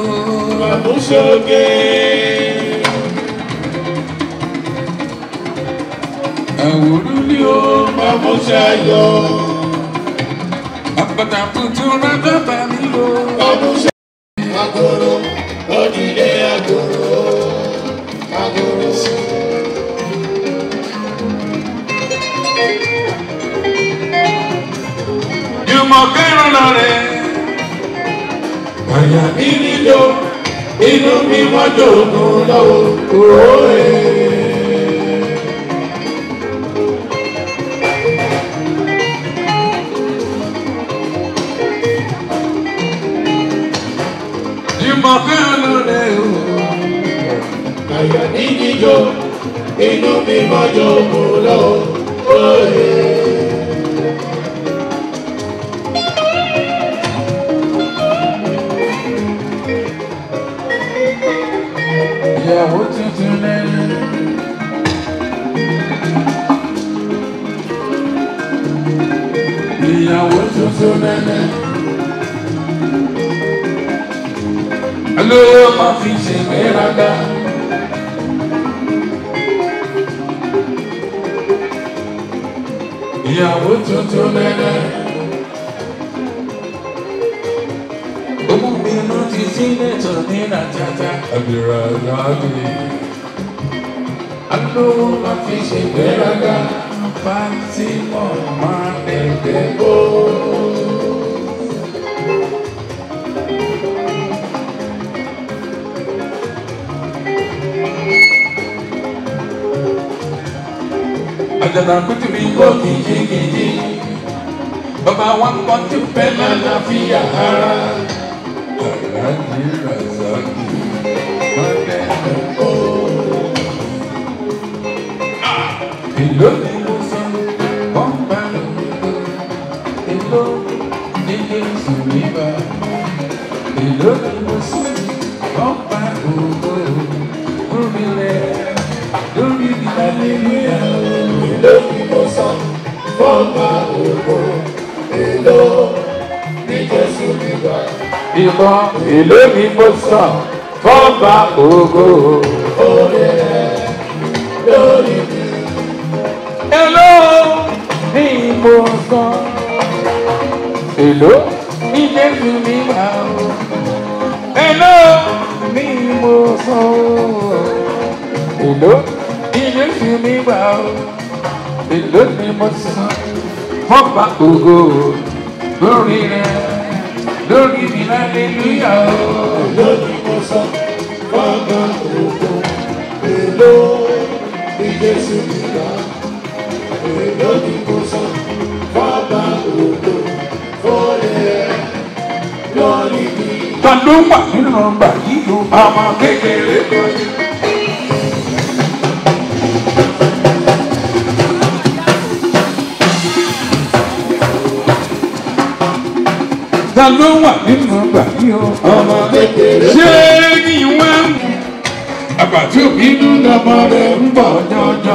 Àwòrán ni ó máa mú sẹ́yọ̀. bàtà tuntun rájọ́ bá mi lò. ọdún ṣe agolo ojúlé agolo agolo. Jùmọ̀ kẹ́rùn lọ rẹ̀. àyà mi níjó inú mi wọ́n jòògùn lọ́wọ́ òwe. Jùmọ̀ kẹ́rùn lọ rẹ̀ o. àyà mi níjó inú mi wọ́n jòògùn lọ́wọ́ òwe. Ìyàwó tuntun lẹ́yìn. Ìyàwó tuntun lẹ́yìn. Olówó máa fi ṣègbéraga. Ìyàwó tuntun lẹ́yìn. Omúbinú ti sílẹ̀ tó ní nàjàjà. Àbúrò àgbàgbé. Alówó máa fi ṣègbéraga. Fátímọ̀ máa ẹgbẹ́ bó. Àjàdà kùtù mi gbọ́ kìjikìji. Bàbá wa kọ́ ti fẹ́ lálàáfíà ara. Aláàjì Razaki Mọ́tẹ́ Ẹ̀kọ́. Èló ni mo sọ, wọ́n bá lòdò. Èló ní Jésù níbà. Èló ni mo sọ, wọ́n bá ògo. Lórí rẹ̀, lórí ìdálélúyà. èló ni mo san fọ́ọ̀mà òkò èló ní jésù nígbà. Ìmọ̀ èló ni mo sọ, wọ́n bá ògo. Orí rẹ̀ lórí mi. Èló ni mo sọ. Èló ní Jésù mi wà o. Èló ni mo sọ. Èló ní Jésù mi wà o. Èló ni mo sọ. Fọ́pá ògo lórí rẹ̀ lórí mi lálẹ́lúyà o. Èló ni mo san fọ́ọ̀mà òkò èló ní jésù nígbà. Èló ni mo san fọ́ọ̀mà òkò orí rẹ̀ lórí mi. Ta ló wà nínú nọ́mbà yìí o? Ọmọ kékeré kan ní. Ta ló wà nínú nọ́mbà yìí o? Ọmọ kékeré Ṣé ní wá ń mú? Àbàtí òbí nú lọ́mọ rẹ̀ ń bọ̀ jọjọ.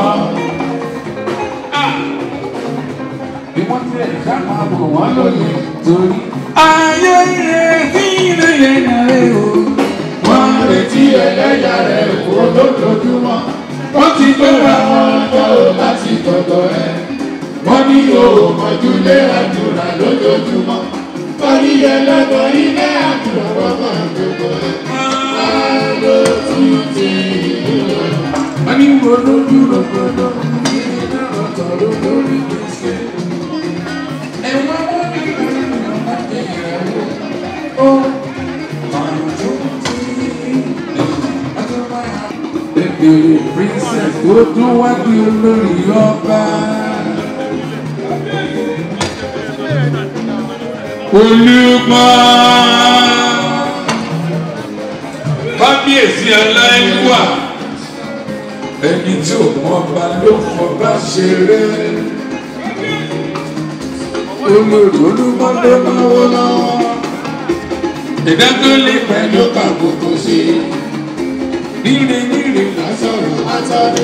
Bí wọ́n ti ẹ̀ ṣá máa bò wọ́n lóye torí. Ayé ìrètí ìrẹ̀lẹ̀ nàrẹ̀ o. wọ́n retí ẹlẹ́yà rẹ̀ kó lójoojúmọ́. Wọ́n ti gbéra wọn. Wọ́n jọ láti tọ̀tọ̀ ẹ̀. Wọ́n ní òmòjúlé àdúrà lójoojúmọ́. Wọ́n ní ẹlẹ́gbọ̀n ilé àdúrà wọ́n máa gbogbo ẹ̀. Àlọ́ títí ìlú rẹ̀. Wọ́n ní wo lójú rògbòdò. Ìdílé ọ̀tọ̀ ló lórí gbèsè. Ẹ̀wọ̀n wọn ní ìrìn ọmọ ìyàwó. Ó máa tó tí. Bébè princess tó tún wá di olórí ọba. Olùmọ̀ kábíyèsí aláìwà ẹni tí ò mọ ọba ló fọba ṣeré olórí olúmọdé máa wọ lọ́wọ́ ìdá tó lè pẹ̀lú kàbùkù sí i níre níre lásọ̀rọ̀ Látàrí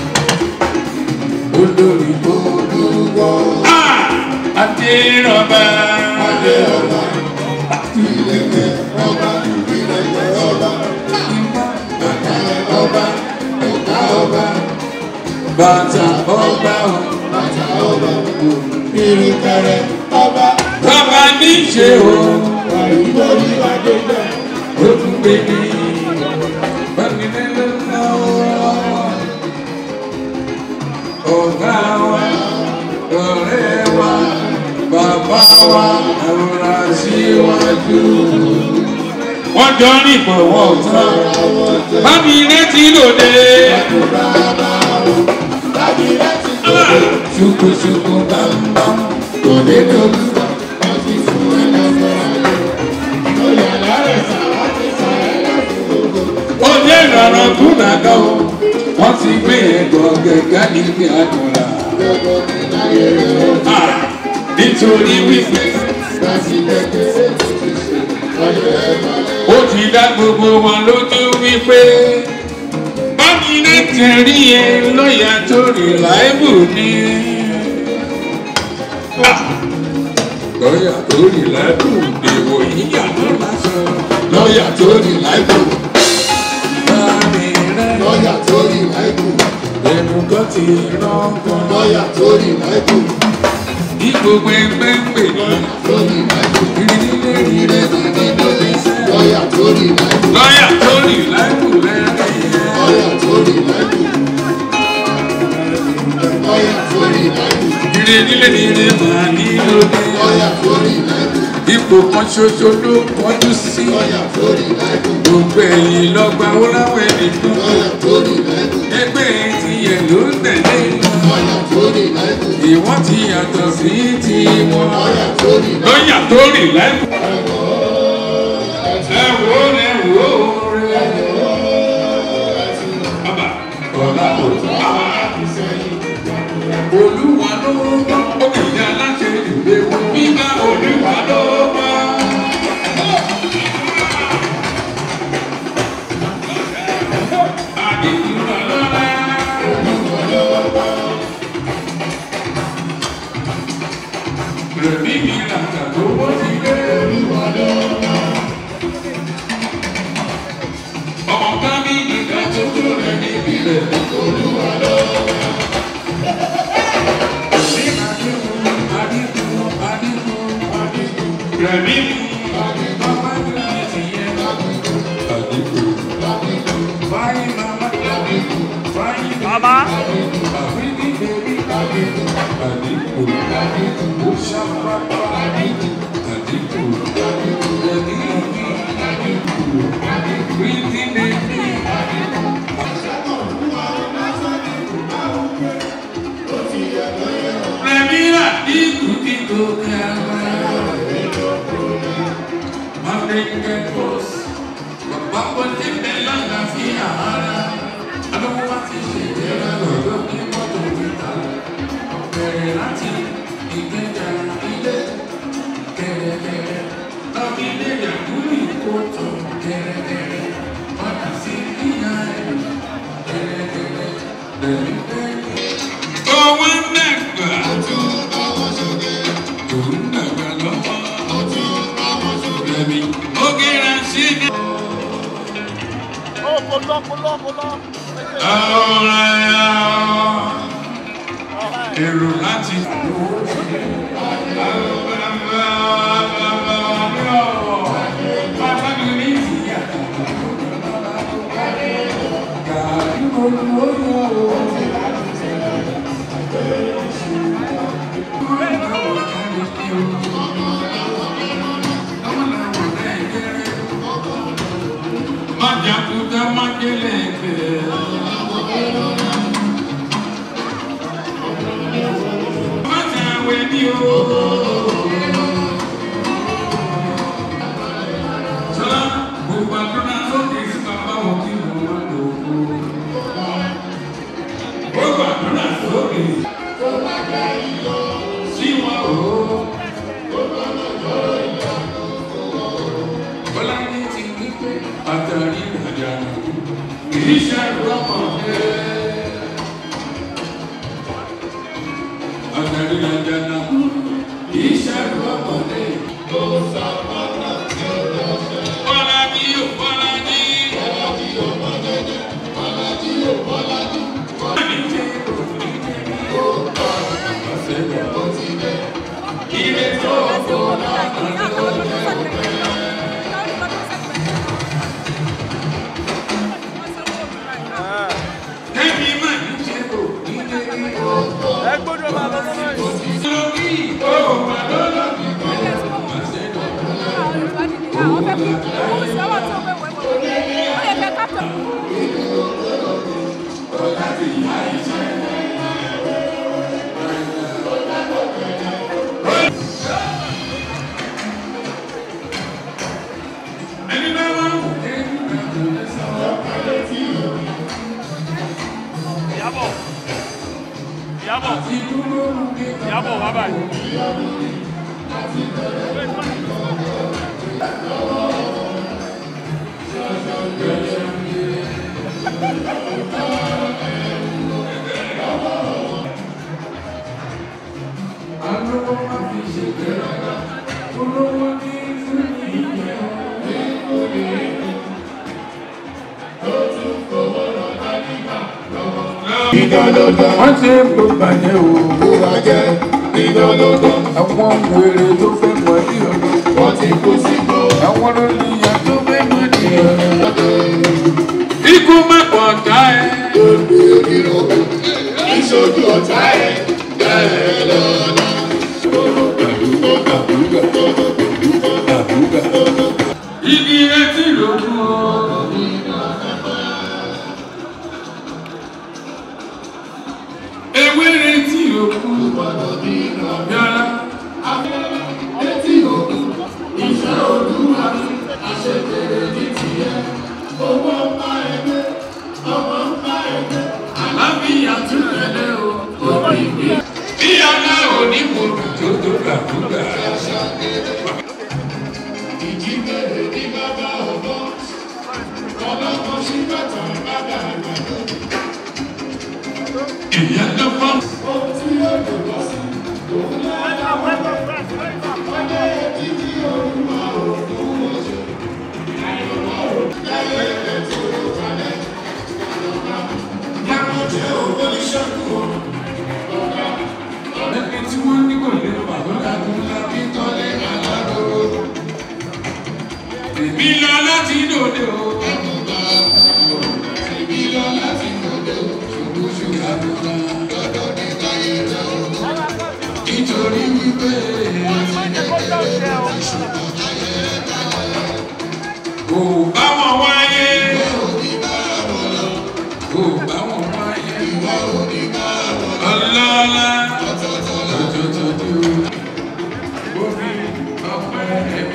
olórí tó olúgbọ́ adérọ̀bà adé ọba. Ìlẹ̀kẹ̀ ọba ìlẹ̀kẹ̀ ọba. Bàtà ọba ẹ̀ka ọba. bàtà ọgbà ò Bàtà ọba ìrìnkẹrẹ bàbá bàbá ní ṣe o ìwọ ni adéjà ó tún gbé ní bámi lẹ́nu lọ́wọ́ ọ̀gá wa ọ̀rẹ́ wa bàbá wa àrùrà síwájú. wọ́n jọ ní ìbọ̀wọ̀ tán bámi létí lòdì. láti láti ṣùkùṣùkù bàbá kò dé lórí wọn ti fún ẹ lọ́sọ̀ ayé lórí àlárẹ̀ sáwá ti sọ ẹ lọ́sọ̀ gbogbo. ó jẹ́ ìrọ̀rùn kúndàgọ́ wọ́n ti gbé ẹ̀gọ́ gẹ́gẹ́ níbi àdúrà. gbogbo ní láyé rẹ̀ Ah, nítorí wípé láti kékeré tó ti ṣe ọyọ ẹ balẹ̀. ó ti dá gbogbo wọn lójú wípé bámi ní tẹ̀rí ẹ lọ́ọ̀yà tó rí láìbù ni. Ah, lọ́ọ̀yà tó rí láìbù èèwọ̀ yíyà ló lásán. lọ́ọ̀yà tó rí láìbù. bámi rẹ̀ lọ́ọ̀yà tó rí láìpù ẹnu kan ti rán kan. lọ́ọ̀yà tó rí láìpù ní gbogbo ẹgbẹ́ ń pè ní tó rí láìpù ìrìnlẹ̀ ìrẹ́ dídí lóde lọ́ọ̀yà tó rí láìpù lọ́ọ̀yà tó rí láìbù lẹ́rìn lọ́ọ̀yà tó rí láìpù lọ́ọ̀yà tó rí láìpù ìrìnlẹ̀ nílé màá ní lóde. lọ́ọ̀yà tó rí láìpù ipò kan ṣoṣo ló kọjú sí. lọ́ọ̀yà tó rí láìpù gbogbo ẹ̀yìn lọ́gbà ó láwọn ẹnìkan. lọ́ọ̀yà tó rí láìpù ẹgbẹ́ ti yẹ ló ń tẹ̀lé. lọ́ọ̀yà tó rí láìpù ìwọ́n ti yàtọ̀ sí tiwọn. lọ́ọ̀yà tó rí láìpù. lọ́ọ̀yà tó rí láìbù. ẹ wo ẹ wo rẹ. bàbá ọ̀la kò tó. olúwa ló wá ó kì í aláṣẹ ìwé wọn. bíbá olúwa ló wá. àdìgbò lọ́la. rẹ̀mí mi làkà tó wọ́n ti gbé. ọ̀gá mi nìkan tó tó rẹ̀ níbi rẹ̀. olúwa ló wá. Rẹ̀mí mi. Bàbá mi ní ti yẹ. Àdìgbò. Báyìí màmá. Báyìí Bàbá. Àbíbí bèbí. Àdìgbò. Ó ṣàpàpà. Àdìgbò. Rẹ̀mí mi. Bíbí bèbí. Rẹ̀mí àdìgbò kíkó kẹwàá. Mọ̀lẹ́kẹ̀ bọ́s. Bàbá wọlé bẹ́ẹ̀ lọ́nà fi àhárá. Alówó wá ti ṣe ìjẹ́ra lọ́dọ̀ ní mọ́tò níta. Bẹ̀rẹ̀ láti ìgbẹ́jà ilé. Kẹ̀rẹ̀kẹ̀rẹ̀ lọ́bí ilé yàgùrì kóòtù. Kẹ̀rẹ̀kẹ̀rẹ̀ ọ̀nà sí ìyá ẹ̀. Kẹ̀rẹ̀kẹ̀rẹ̀ lẹ́yìn bẹ́ẹ̀. Owó nàgbà. Òun nàgbà lọ́wọ́. Rẹ̀mí. Ó gẹ́ra sí ní. Ó kò lọ kò lọ kò lọ. èrò láti. Májàkúta májèlé gbèrè. Májàwé ní o. Sọlá gbogbo àdúrà sókè sí bàbá wọn kí wọ́n má lò ó. Gbogbo àdúrà sókè sí wọn o. Bọ́lá ní ti wípé àtàrí ìrìnàjà kì í ṣe àrùkọ́mọdé. Àtàrí ìrìnàjà kì í ṣe àrùkọ́mọdé. Bọ́lá ní yóò bọ́lá ní. Bọ́lá ní jẹ́ òní jẹ́ ní. Ire tó Ìyábọ̀ Ìyábọ̀ wá báyìí. Alówó má fi ṣe gbéraga, olówó ní fún ìyẹn. ìdánlọ́dọ̀ Wọ́n ṣe é kó bàjẹ́ o. tó bá jẹ́ ìdánlọ́dọ̀ Àwọn wèrè tó fẹ́ mọ̀ ní ọ̀dọ̀. wọ́n ti kó sí gbọ́. Àwọn olùyà tó fẹ́ mọ̀ ní ọ̀dọ̀. Ikú mẹ́kọ̀ọ́ ọ̀tá ẹ̀. ìṣojú ọ̀tá ẹ̀ bẹ́ẹ̀ lọ́nà. Igi etí lòkun o. Ewé retí òkun. Yàrá. Àlàáfíà tún rẹ̀lẹ̀ o. Bí ọlá òní kò dùn tó tó gbàgbúgbà. ìjíbẹ̀rẹ̀ ní bàbá ọ̀bọ ọlọ́mọ sí bàtà bàbá àgbàdo. Ìyá tó fọ́n. ohun tí yóò lò lọ sí òun lára wọlé títí òun máa òun wọ́n ṣe. àyọ̀mọ́ òun láyé ẹ̀ tó ló kalẹ̀. yàrá jẹ́ owó ìṣẹ́kù o. Ẹni tí wọ́n ní kò lè fà ló dákun lábí tọ́lé aláró. Èmi lọ láti dòde o. Èmi lọ láti lòdò Ṣubú ṣúgà tó ná. lọ́dọ̀ ní káyé rẹ̀ o. Nítorí wípé kò bá wọn wáyé. Kò bá wọn wáyé. Ọlọ́lá. Tòtòtòtò. Omi ọ̀pẹ ẹ̀mí.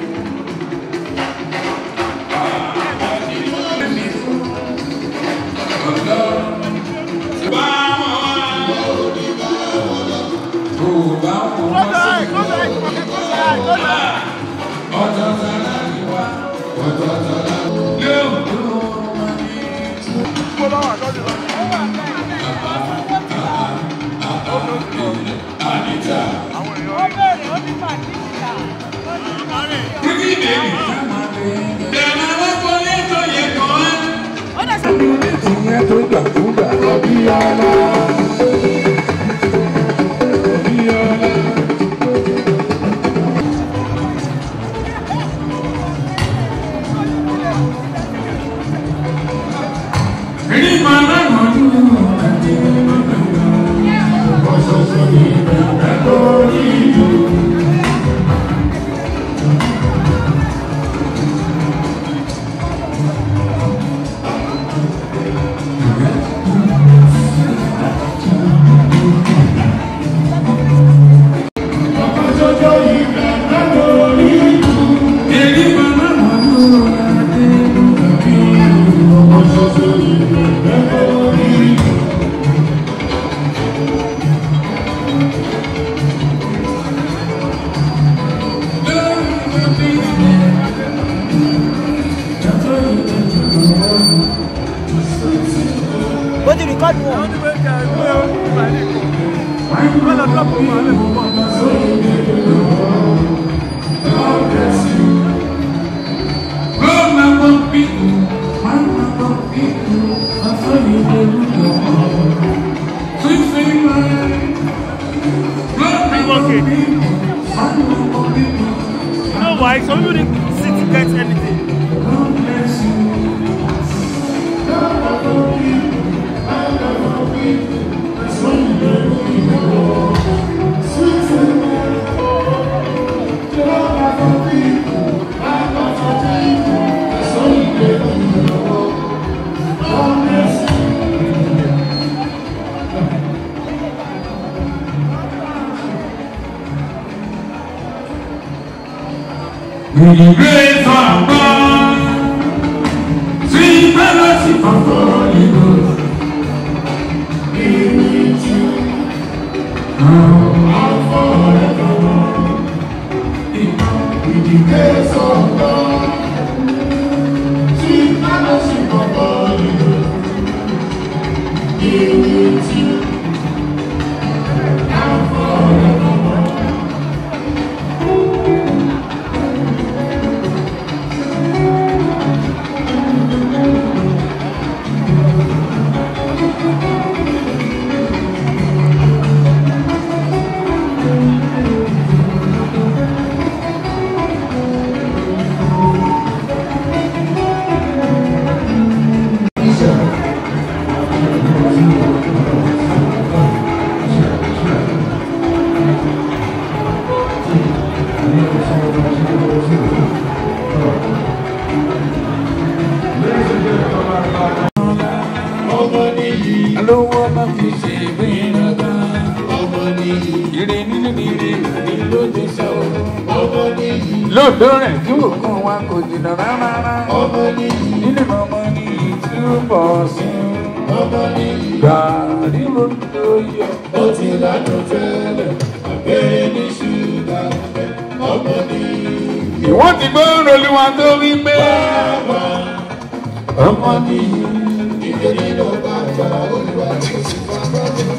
Ìyẹn tó gbàgbúgbà lọ bí ọlá. Bí ọlá. Rí màmá mọ̀ọ́dún àti Rí màmá mọ̀ọ́dún àti Ó ti rìkọ́dù wọn. You know why? Some people didn't sit to get anything. Ìgbé fàgbà tí bẹ́lẹ̀ sí fàgbà nínú. lóòdó rẹ̀ tí òkun wa kò jìnnà rárá ọmọ ní nínú ọmọ ní ìtúbọ̀ sí ọmọ ní gàrí lóòdó yọ. ó ti ládùn tẹ́lẹ̀ abẹ́rẹ́ ní ṣúgà fẹ́ ọmọ ní ìwọ́n ti gbọ́ olúwa tó wí pé bàbá ọmọ ní ìdè nínú bàtà olúwa tó ti bàbá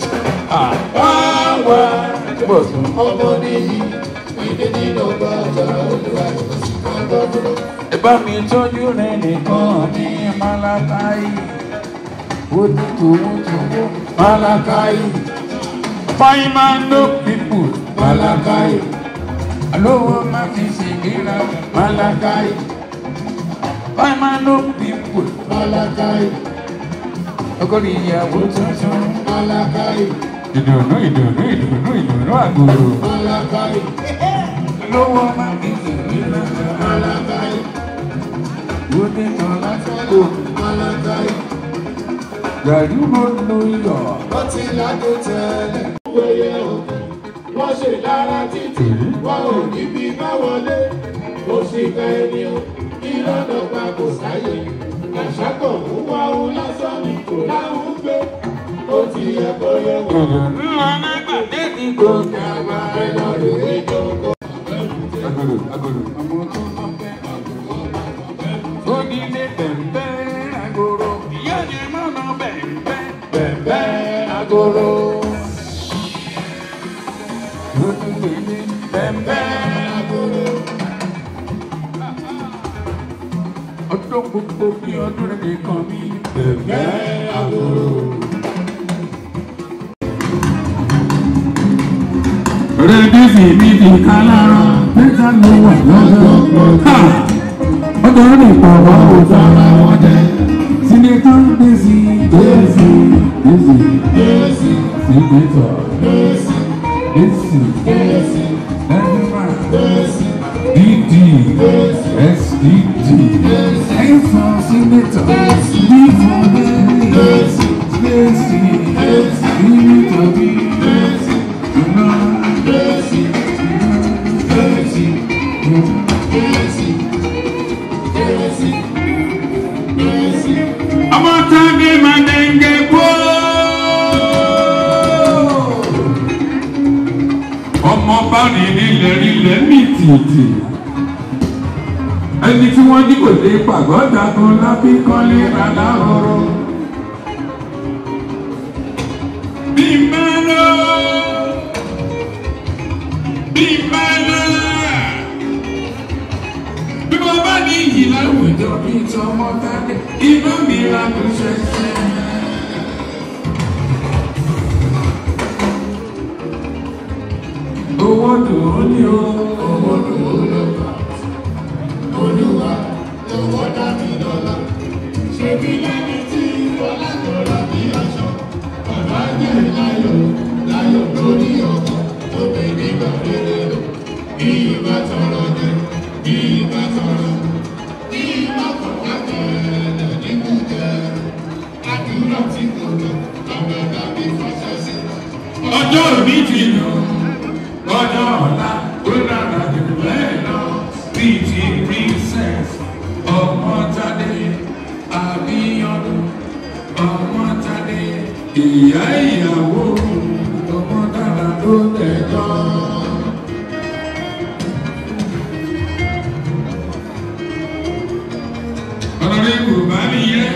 àwa bọ̀ sùn. ọmọ ní ìdè nínú bàtà olúwa tó ti bàbá ẹ bá mi tọ́jú rẹ̀ nìkan ní malakai ó ní tòwótòwó malakai fine man no people malakai alówó má fi ṣègbéra malakai fine man no people Malakai, ọkọ̀rọ̀ ìyàwó tuntun Malakai, ìdùnnú ìdùnnú ìdùnnú ìdùnnú àgùrò Malakai, alówó má fi ṣègbéra Malakai, ó ní tán lásìkò Malakai. gàdú ló ló yọ. Wọ́n ti lágbo tẹ́lẹ̀. Wẹ́yẹ òkun, wọ́n ṣe lára títì, wọ́n ò ní bí bá wọlé. Kò sí ká ẹni o, ìlànà pa kò sáyè. Àṣàkọ̀ mú wá òun lásán ni kò láwọn gbé. Ó ti yẹ kó yẹ wọ́n. ńlá lágbàdé ní gòkè àgbà Ẹ lọ rè é jókòó. agolo agolo. ọmọ tó lọ bẹ onílé bẹ̀m̀bẹ̀ agolo ìyá ni mọ̀nà bẹ̀m̀bẹ̀ bẹ̀m̀bẹ̀ agolo. onílé bẹ̀m̀bẹ̀ agolo. ọdún gbogbo bí ọdún rẹ̀ nìkan mi bẹ̀m̀bẹ̀ agolo. Rẹ̀díìsì mi ti ká lára, mẹ́ta ló wà lọ́dọ̀. Ha! Ọjọ́ nípa wa ò fara wọn jẹ. Sinetọ́ Dèsì Dèsì Dèsì Dèsì, Sinetọ́ Dèsì, Dèsì Dèsì, Ẹ̀dùnmá Dèsì, DD SDD Ẹ̀fọ́ Sinetọ́ D for Dèsì Dèsì, Dèsì Dèsì, Sinetọ́ bí Dèsì, Iná Dèsì, Dèsì. Dèsì, Dèsì, Dèsì. ọmọ tàbí màdẹ́ngẹ́ gbó. ọmọ bá ní nílẹ̀ nílẹ̀ ní tìtì. ẹni tí wọ́n jí kò dé pàgọ́ dagun lábí kọ́lé rárá ọ̀rọ̀. bí mẹ́lọ́ bí mẹ́lọ́ bí mo bá ní iyì láwùjọ bí tọmọ tádé inú mi ra kò ṣẹṣẹ. owó dùn ó ní o owó dùn ó lọ bá. Olúwa lọ́wọ́ dá mi lọ́la. Ṣebí lẹ́ni tí Bọ́lá tọrọ bí aṣọ. Bàbá jẹ́ láyọ̀ láyọ̀ lórí ọkọ̀ tó bẹ nígbà rere lọ. Bí ìbá tọrọ jẹ, bí ìbá tọrọ. Bí ìbá fọwọ́ tẹ̀lẹ̀ nínú jẹ. Àdúrà tí kò lọ, àwọn tàbí fọṣẹ sí. ọjọ́ òní ti lọ ọjọ́ ọ̀la ó dára jù bẹ́ẹ̀ lọ bíi ti princess ọmọtadé àbíyọdún ọmọtadé ìyá ìyàwó ọmọ dára ló tẹjọ́. ọ̀rẹ́ kò bá nìyẹn.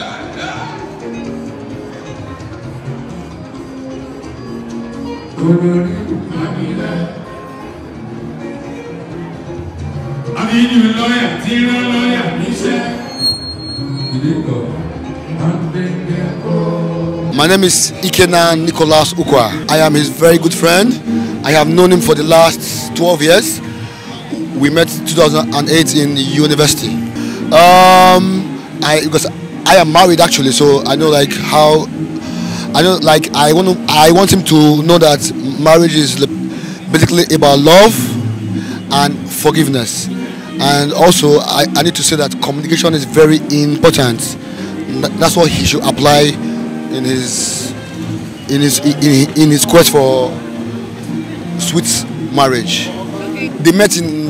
Àbíyú lọ́yà tí rán lọ́yà níṣẹ́. Ìdíkọ̀ Adékẹ́kọ̀ọ́. My name is Ikena Nicholas Ukwa. I am his very good friend. I have known him for the last 12 years. We met 2008 in university. Um, I because I am married actually, so I know like how I know like I want to, I want him to know that marriage is li- basically about love and forgiveness. And also I, I need to say that communication is very important. Th- That's what he should apply in his in his in, in his quest for sweet marriage. They met in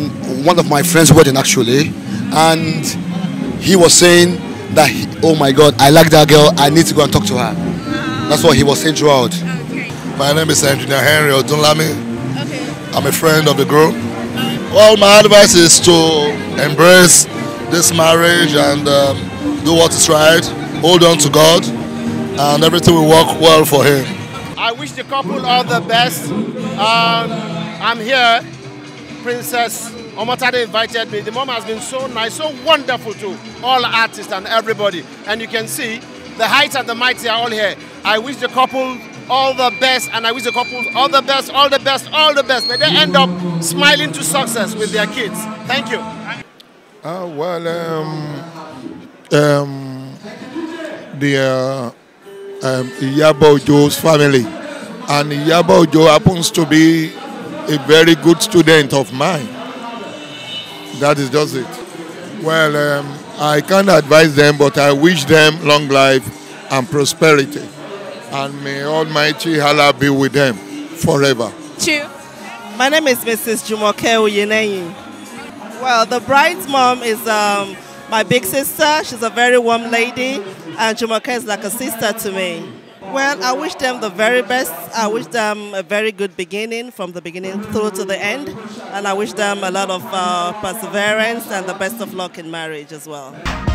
one of my friends' wedding actually, and he was saying that, he, oh my God, I like that girl. I need to go and talk to her. That's what he was saying throughout. Okay. My name is Engineer Henry Odunlami. Okay. I'm a friend of the group. Well, my advice is to embrace this marriage and um, do what is right. Hold on to God, and everything will work well for him. I wish the couple all the best. Um, I'm here. Princess Omotade invited me. The mom has been so nice, so wonderful to all artists and everybody. And you can see the heights and the mighty are all here. I wish the couple all the best, and I wish the couple all the best, all the best, all the best. May they end up smiling to success with their kids. Thank you. Uh, well, um, um, the uh, um, Iyabo Ojo's family, and Iyabo Ojo happens to be a very good student of mine. That is just it. Well, um, I can't advise them, but I wish them long life and prosperity, and may Almighty Allah be with them forever. Chew. My name is Mrs. Jumoke Uyeneyi. Well, the bride's mom is um, my big sister. She's a very warm lady, and Jumoke is like a sister to me. Well, I wish them the very best. I wish them a very good beginning from the beginning through to the end, and I wish them a lot of uh, perseverance and the best of luck in marriage as well.